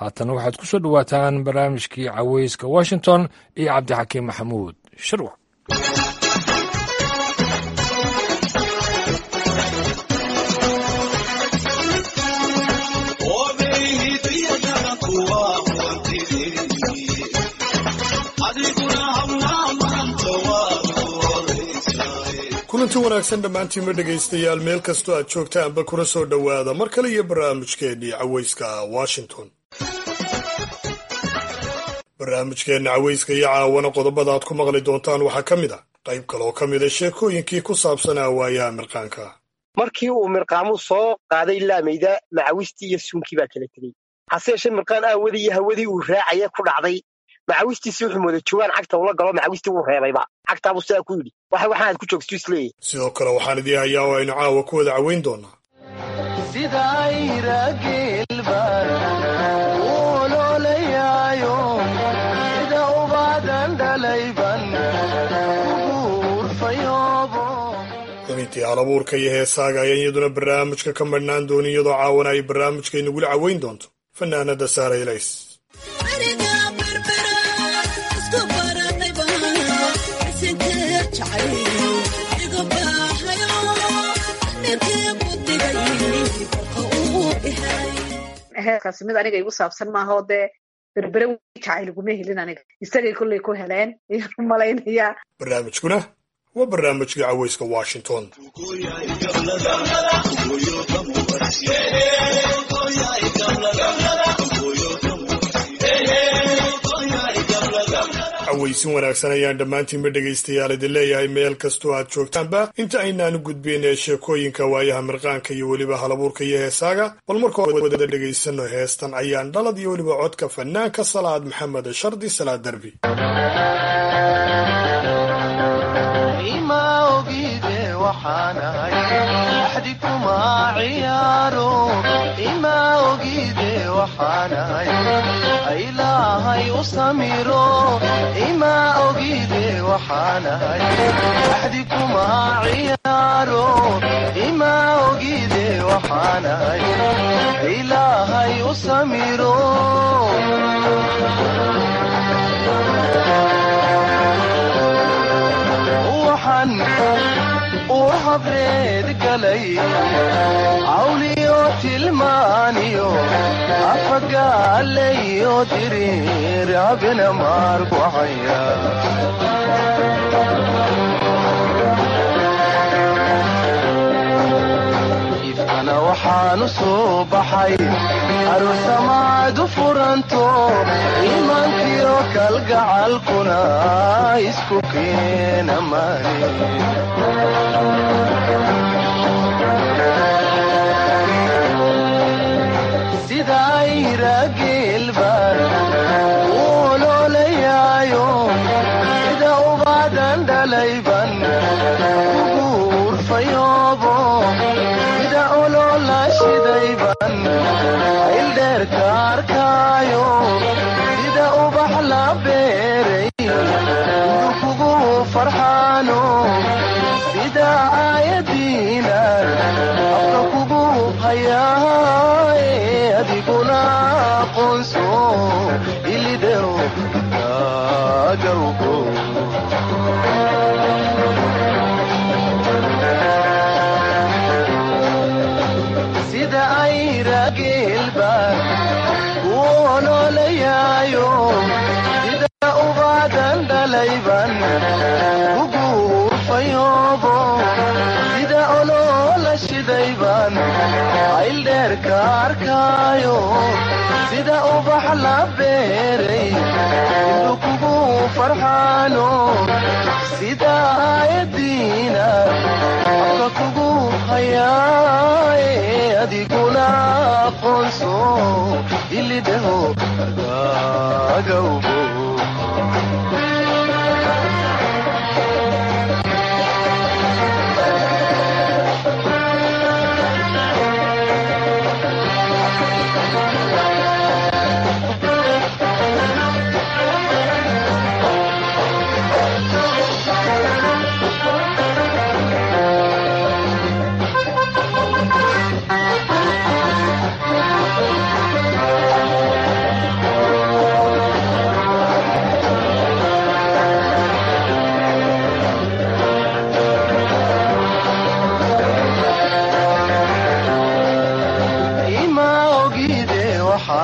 haatana waxaad ku soo dhowaataan barnaamijkii caweyska washington iyo cabdixakiim maxamuud shirwac kulanti wanaagsan dhammaantiinma dhegaystayaal meel kastoo aad joogtaanba kuna soo dhowaada mar kale iyo barnaamijkeennii caweyska washington barnaamijkeenna caweyska iyo caawana qodobada aad ku maqli doontaan waxaa ka mid a qayb kaloo ka mida sheekooyinkii ku saabsanaa waayaha mirqaanka markii uu mirqaamu soo qaaday laamayda macawistii iyo suunkii baa kala tegey hase yeeshee mirqaan aawadii iyo hawadii uu raacaya ku dhacday macawistiisi wuxuu mooday jawaan cagta ula galo macawistii wuu reebayba cagtaabuu sidaa ku yidhi waxa waxaanaad ku joogstu isleeyahy sidoo kale waxaan idii hayaa oo aynu caawa ku wada caweyn doonaa xubintii halabuurka iyo heesaaga ayaan iyaduna barnaamijka ka madhnaan doonin iyadoo caawana ay barnaamijka inagula caweyn doonto fanaanada saara ilays heerkaasi mid aniga igu saabsan maaha oo dee berbere jacayl iguma helin aniga isagay kollay ku heleen ayaan u malaynayaa barnaamijkuna waa barnaamijka caweyska washington caweysin wanaagsan ayaan dhammaantiinba dhegaystayaal idin leeyahay meel kastoo aad joogtaanba inta aynaanu gudbayn ee sheekooyinka waayaha mirqaanka iyo weliba halabuurka iyo heesaaga bal markoo wada dhegaysano heestan ayaan dhalad iyo weliba codka fanaanka salaad maxamed shardi salaad derbi ilaahay u samiro ima ogide waxaanahay axdi kuma ciyaaro ima ogide waxaanahay ilaahay u samiro waxaan uu habreed galay cawliyo tilmaaniyo afagaalayo diriir abina maarkucaya ifkana waxaanu soo baxay aruusamaadu furanto iimaankiyo kalgacalkuna isku keena maani sidaayrageelbaan uololayaayo sida ubaadan dhalayban uguurfayoobo sida olola shidayban ayldheerka arkaayo sida ubax la beeray indu kugu farxaano sida aayadiinan afka kugu hayaa adiguna aqoonso ilidhow agawgo sida ayrageelbaan u ololayaayo sida ubaadan dhalayban uguurfayoobo sida olola shidayban ayldheerka arkaayo sida ubax la beeray indu kugu farxaano sida aayadiina afka kugu hayaaye adiguna aqoonso ilidhaho agagawbo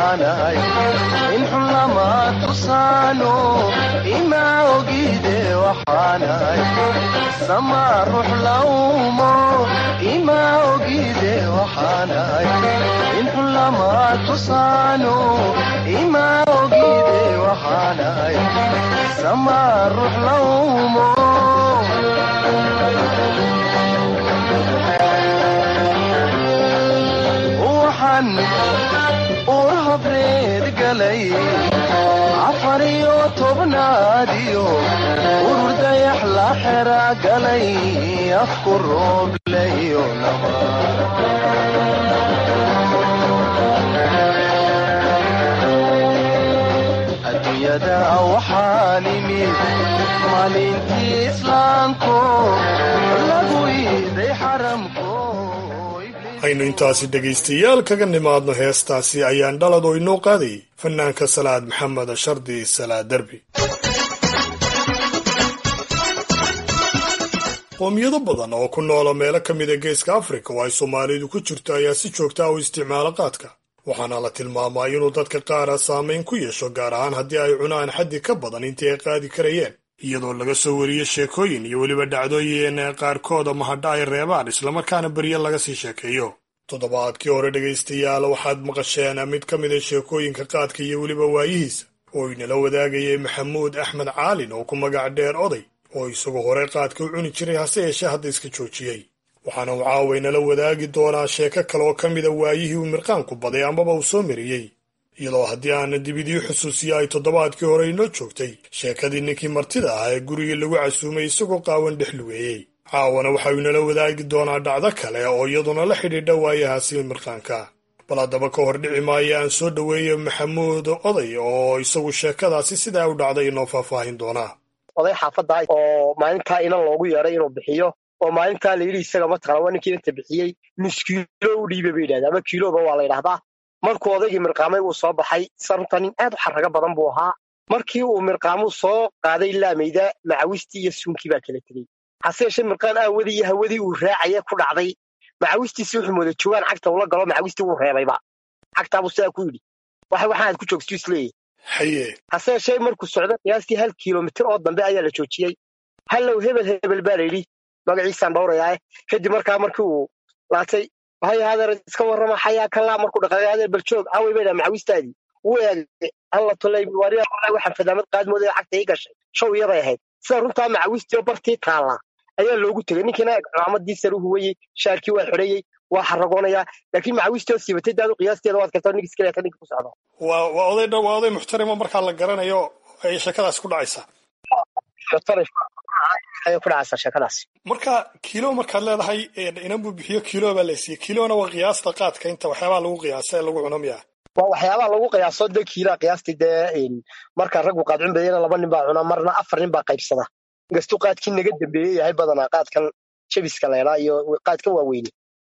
waxaanahay in xun lama tusaano ima ogide waxaanahay sama ruux laumo ima ogide waxaanahay in xun lama tusaano ima ogide waxaanahay sama ruux laumo waxaan ur habreed galay afar iyo tobnaadiyo urur dayax la xera galay afku rooblayo laba adduunyada waxaan imid maalintii islaamko lagu iiday xaramko aynu intaasi dhegaystayaal kaga nimaadno heestaasi ayaan dhalad oo inoo qaadayay fanaanka salaad maxamed shardi salaad derbi qoomiyado badan oo ku noola meelo ka mida geeska afrika oo ay soomaalidu ku jirto ayaa si joogta ah u isticmaala qaadka waxaana la tilmaamaa inuu dadka qaara saamayn ku yeesho gaar ahaan haddii ay cunaan xaddi ka badan intii ay qaadi karayeen iyadoo laga soo wariyo sheekooyin iyo weliba dhacdooyin qaarkooda mahadha ay reebaan islamarkaana beryo laga sii sheekeeyo toddobaadkii hore dhegaystayaal waxaad maqasheen mid ka mida sheekooyinka qaadka iyo weliba waayihiisa oo inala wadaagayay maxamuud axmed caalin oo ku magac dheer oday oo isagu hore qaadka u cuni jiray hase yeeshee hadda iska joojiyey waxaana uu caaway nala wadaagi doonaa sheeko kale oo ka mida waayihii uu mirqaanku baday amaba uu soo mariyey iyadoo haddii aana dib idii xusuusiya ay toddobaadkii hore inoo joogtay sheekadii ninkii martida ah ee gurigii lagu casuumay isagoo qaawan dhex lugeeyey caawana waxa uu inala wadaagi doonaa dhacdo kale oo iyaduna la xidhiidha waayahaasi mirqaanka bal haddaba ka hor dhici maayo aan soo dhoweeyo maxamuud oday oo isagu sheekadaasi sidaa u dhacday inoo faahfaahin doonaa oday xaafadda oo maalintaa inan loogu yeedhay inuu bixiyo oo maalintaa la yidhi isaga mataqana waa ninkii inta bixiyey nus kiilo u dhiiba bay yidhahdaa ama kiiloba waa la yidhahdaa markuu odaygii mirqaamay uu soo baxay sarunta nin aad u xarrago badan buu ahaa markii uu mirqaamuu soo qaaday laamayda macawistii iyo suunkii baa kala tegey hase yeeshee mirqaan aawadii iyo hawadii uu raacaya ku dhacday macawistiisi wuxuu mooda joogaan cagta ula galo macawistii wuu reebayba cagtaabuu sidaa ku yidhi waxa waxaad ku joogstu isleeyahy haye hase yeeshee markuu socdo qiyaastii hal kiilomitir oo dambe ayaa la joojiyey hallow hebel hebel baa la yidhi magaciisaan dhowrayaa kadib markaa markii uu laatay hay hadeer iska warrama xayaa kalaa markuu dhaqaaqay hadeer baljoog awey bay dhaa macawistaadii wuu eegay alla tolay wariya waxaan fadaamad qaadmooday cagta ii gashay show iyaday ahayd sida runtaa macawistii oo bartii taallaa ayaa loogu tegey ninkiina cimaamadii sare u huwayey shaarkii waa xidhayey waa xaragoonayaa laakiin macawistii oo siibatay daadu qiyaasteeda waad kartaa ninkis kaleeta ninka ku socdo waa waa oday dha waa oday muxtarimo markaa la garanayo ay sheekadaas ku dhacaysaa ayay ku dhacaysaa sheekadaas marka kiilo markaad leedahay inan buu bixiyo kiilo baa laysiiyey kiilona waa qiyaasta qaadka inta waxyaabaha lagu qiyaasa ee lagu cuno miya waa waxyaabaha lagu qiyaaso dee kiilaa qiyaastii dee marka raggu qaad cunbayana laba nin baa cuna marna afar nin baa qaybsada inkastuu qaadkii naga dambeeye yahay badanaa qaadkan jabiska leelaa iyo qaadkan waaweyne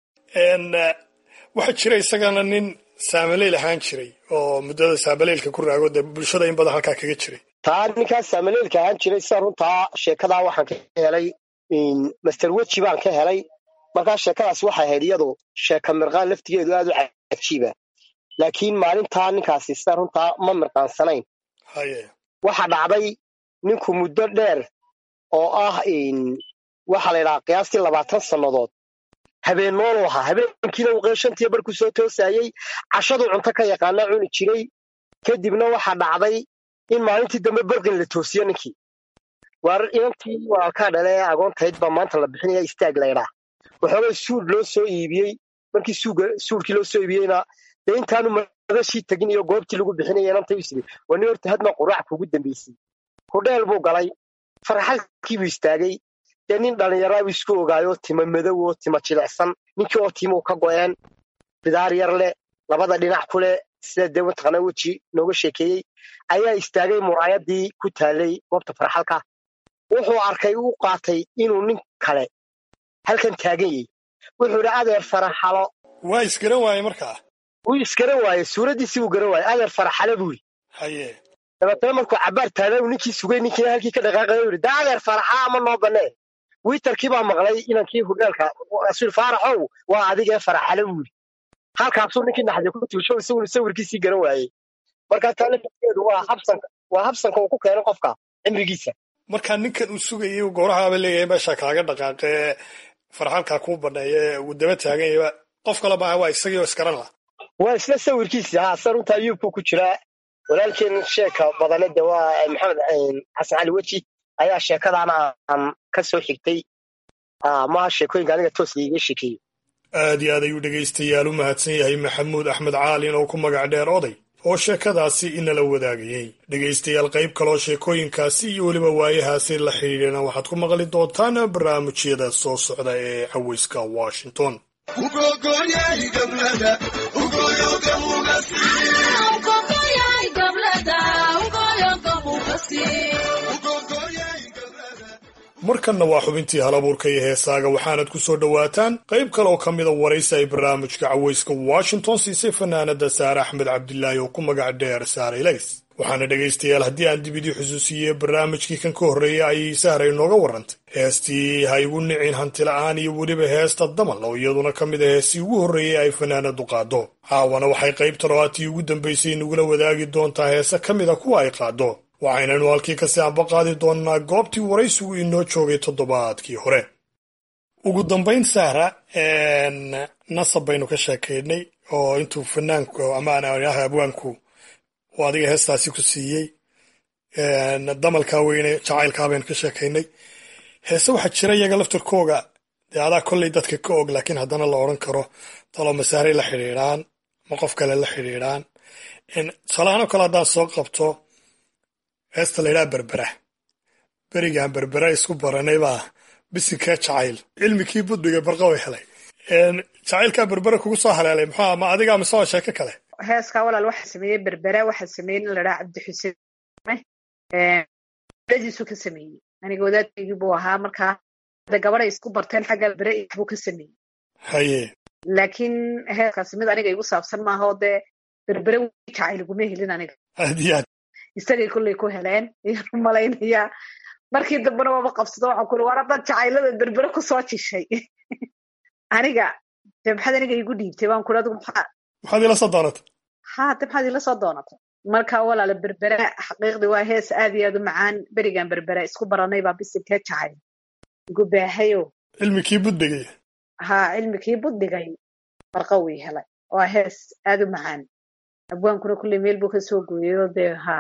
waxaa jira isagana nin saamaleyl ahaan jiray oo muddada saamaleylka ku raago dee bulshada in badan halkaa kaga jiray taa ninkaas saamaleylka ahaan jiray sida runtaa sheekadaa waxaan ka helay master weji baan ka helay markaa sheekadaas waxay ahayd iyadu sheeka mirqaan laftigeedu aad u cajiiba laakiin maalintaa ninkaasi sida runtaa ma mirqaansanayn haye waxa dhacday ninku muddo dheer oo ah waxaa la yidhahaa qiyaastii labaatan sannadood habeen noolu ahaa habeenkiina uu shantiya barkuu soo toosayey cashaduu cunto ka yaqaana cuni jiray kadibna waxaa dhacday in maalintii dambe barqin la toosiyo ninkii waar inantii walaalkaa dhale ee agoontayd baa maanta la bixinaya istaag laydhaa waxoogay suud loo soo iibiyey markii suudkii loo soo iibiyeyna dee intaanu madashii tegin iyo goobtii lagu bixinaya inantay u sidii waa nin horta hadma quraac kugu dambaysay hudheel buu galay farxalkiibuu istaagay dee nin dhallinyaraabu isku ogaayo tima madow oo tima jilicsan ninkii oo timuu ka go'een bidaar yar leh labada dhinac ku leh sida dee mataqaana weji nooga sheekeeyey ayaa istaagay muraayadii ku taalay goobta farxalka wuxuu arkay u qaatay inuu nin kale halkan taagan yahay wuxuu idhi adeer faraxalo waa isgaran waaye markaa wuu isgaran waaye suuraddiisii buu garan waaye adeer faraxalo buu yidhi haye dabeetana markuu cabaar taagan uu ninkii sugay ninkiina halkii ka dhaqaaqaya yidhi daa adeer faraxala ama noo bannee wiitarkii baa maqlay inankii hudheelka rasuul faaraxow waa adigee faraxalo buu yidhi halkaasuu ninkii naxday ku tuusho isaguna sawirkiisii garan waayey marka taa lafteedu waa habsanka waa habsanka uu ku keenay qofka cimrigiisa markaa ninkan uu sugayay goorahaaba leeyahay meesha kaaga dhaqaaqee farxalkaa kuu baneeye uu daba taagan yahay qof kale maaha waa isagii oo iskaran lah waa isla sawirkiisii haa se runta ayuubku ku jiraa walaalkeen sheeka badane de waa maxamed xasan cali weji ayaa sheekadaana aan ka soo xigtay maha sheekooyinka aniga toos liiga sheekeeyo aad iyo aad ayuu dhegaystayaal u mahadsan yahay maxamuud axmed caalin oo ku magac dheer oday oo sheekadaasi inala wadaagayey dhegaystayaal qayb kaloo sheekooyinkaasi iyo weliba waayahaasi la xidhiidhana waxaad ku maqli doontaan barnaamijyada soo socda ee caweyska washington markanna waa xubintii halabuurka iyo heesaaga waxaanad ku soo dhowaataan qayb kale oo ka mida waraysi ay barnaamijka caweyska washington siisay fanaanada saare axmed cabdilaahi oo ku magac dheer saare ilays waxaana dhegaystayaal haddii aan dib idii xusuusiyey barnaamijkii kan ka horreeyay ayay sahra inooga warrantay heestii ha igu nicin hantila'aan iyo weliba heesta damal oo iyaduna ka mid a heestii ugu horreeyey ay fanaanadu qaado caawana waxay qayb talooaatii ugu dambaysay nagula wadaagi doontaa heese ka mid a kuwa ay qaado waxaynanu halkii kasi anba qaadi doonnaa goobtii waraysigu inoo joogay toddobaadkii hore ugu dambayn sahra nasab baynu ka sheekaynay oo intuu fanaanku ama abwaanku uu adiga heestaasi ku siiyey damalkaa weyne jacaylkaa baynu ka sheekaynay heese waxaa jira iyaga laftarkooga dee adaa kolley dadka ka og laakiin haddana la odhan karo taloo masaaray la xidhiidhaan ma qof kale la xidhiidhaan tusaalahaan oo kale haddaan soo qabto heesta laydhaha berbera berigaan berbera isku baranay baa bisinkee jacayl cilmikii budbiga barqa way helay jacaylkaa berbera kugu soo haleelay muxuu ma adiga mise waa sheeko kale heeskaa walaal waxaa sameeyey berbera waxaa sameeyey nin la dhaha cabdixuseen dadiisu ka sameeyey aniga wadaadkaygii buu ahaa markaa de gabaday isku barteen xagga berbere buu ka sameeyey haye laakiin heeskaasi mid aniga igu saabsan maaha oo dee berbere wi jacayl iguma helin aniga aad iyo aad isagay kolley ku heleen ayaan u malaynayaa markii dambena waaba qabsado waxaan kuli war haddaad jacaylada berbere kusoo jishay aniga de maxaad aniga igu dhiibtay waan kuli adigu maxaa maxaad ila soo doonatay ha de maxaad ila soo doonatay marka walaala berbere xaqiiqdii waa hees aad iyo aad u macaan berigan berbere isku baranay baa bisinkee jacayl igu baahayo cilmikii budbigay ha cilmikii buddigay barqa wii helay waa hees aad u macaan abwaankuna kulley meel buu ka soo gooyayoo dee ha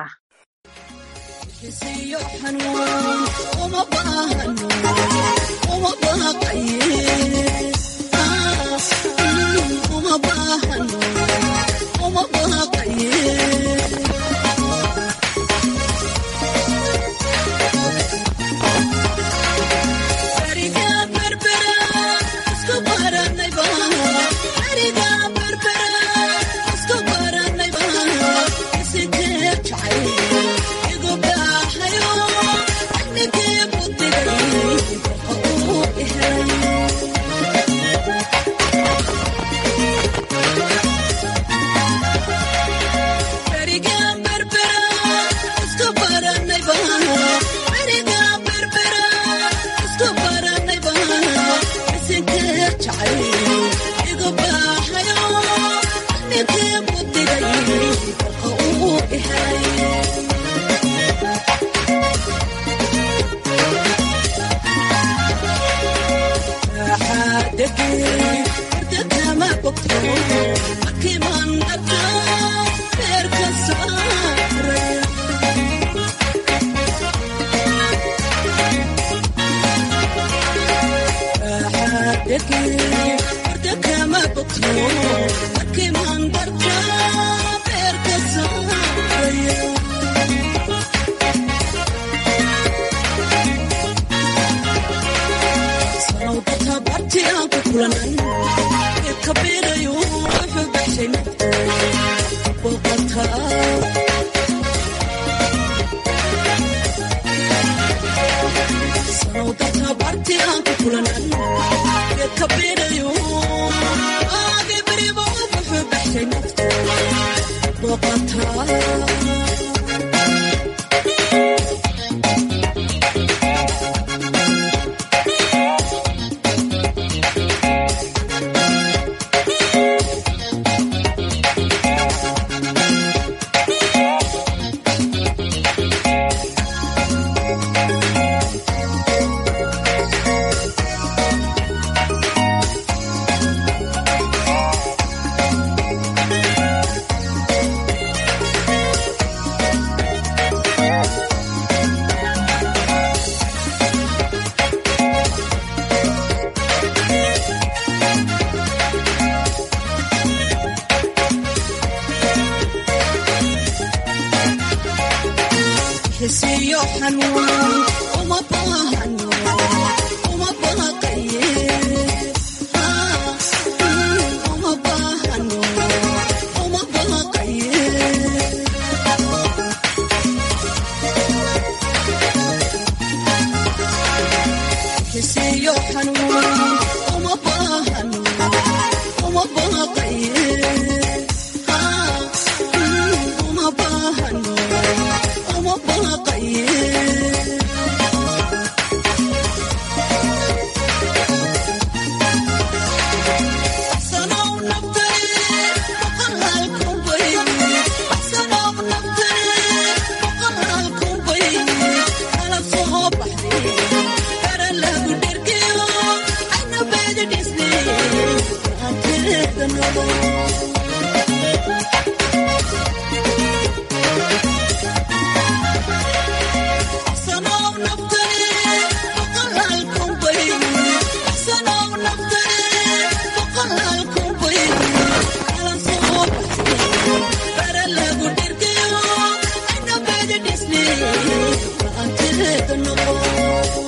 xisiyo xanuun uma baahano uma baaqaye uma baahano uma baaqaye xisiyo xanuun uma baahano uma baaqaye uma baahano uma baaqaye Axsanow nabtay, boqolaal kun bay. Axsanow nabtay, boqolaal kun bay. Kala soo baxday, kara lagu dhergeyo, ayna beeda dhisnay, gacanteeda nolol. Axsanow nabtay, boqolaal kun bay. Axsanow nabtay, boqolaal kun bay. Kala soo baxday, kara lagu dhergeyo, ayna beeda dhisnay, gacanteeda nolol.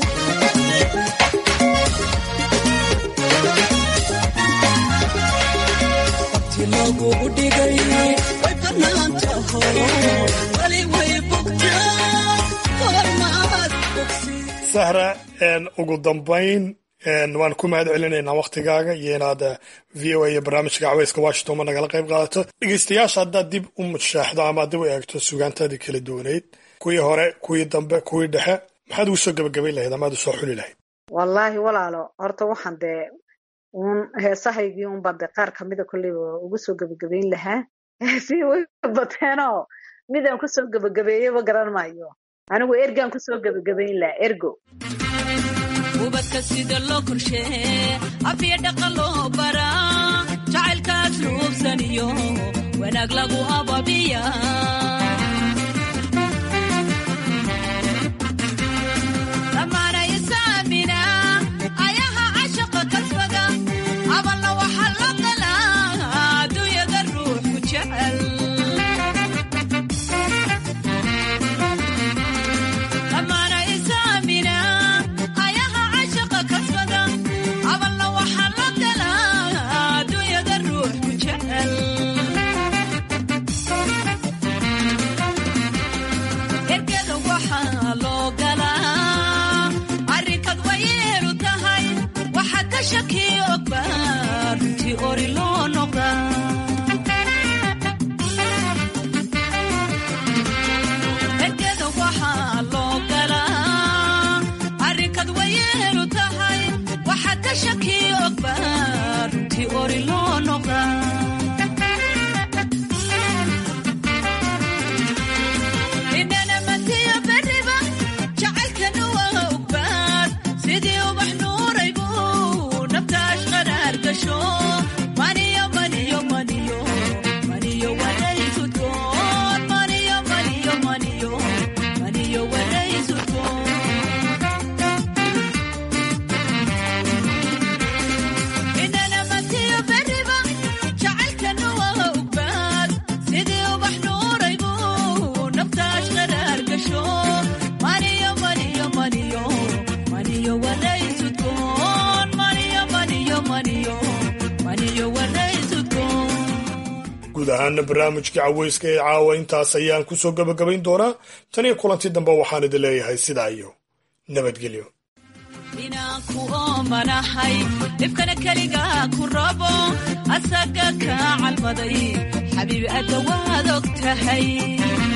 Waqti lagugu dhigay way bannaan taho wali way bogtaa goormaad bogsi sahra een, ugu dambayn een, waan ku mahad celinaynaa waktigaaga iyo inaad eh, v o a iyo barnaamijka caweyska washington ma nagala qayb qaadato dhegeystayaasha haddaad dib u mushaaxdo ama dib u eegto sugaantaadii kala duwaneyd kuwii hore kuwii dambe kuwii dhexe maxaad ugu soo gebagabayn lahayd amaad usoo xuli lahayd wallaahi walaalo horta waxaan dee uun heesahaygii unbaa dee qaar kamida kolleyba ugu soo gebagabayn lahaa si way bateenoo midaan kusoo gebagabeeyeyba garan maayo anigu ergaan kusoo gebagabayn lahaa ergo ubadka sida loo korshee afya dhaqa loo baraa jacaylkaas luubsaniyo wanaag lagu ababiya dhammaana isaamina ayaha cashaqa kasbada abalna waxa la galaa adduunyada ruux ku jecel dhammaana isaamina ayaha cashaqa kasbada abalna waxa la galaa adduunyada ruux ku jecel ergeda waxaa loo galaa arrinkad wayeelu tahay waxa ka shaki ogba runtii ori loo noqdaa ergeda waxaa loo galaa arrinkad wayeelu tahay waxa ka shaki ogba runtii ori loo noqdaa inana matiya beriba jacaylkana waa ogbaad sidii ubax nuuraybu naftaas qaraar gasho maniyo maniyo maniyo maniyo waraysudkoon maniyo maniyo maniyo maniyo waraysudkoon inana matiya beriba jacaylkana waa ogbaad sidii ubax nuuraybu naftaas qaraar gasho maniyo maniyo maniyo maniyo waraysudkoon maniyo maniyo maniyo maniyo waraysudkoon guud ahaana barnaamijkii caweyska ee caawa intaas ayaan kusoo gebagabayn doonaa tan iyo kulanti dambe waxaan idin leeyahay sidaa iyo nabadgelyo inaan ku oomanahay dhibkana keligaa ku rabo asaga kaa calmaday xabiib adda waad og tahay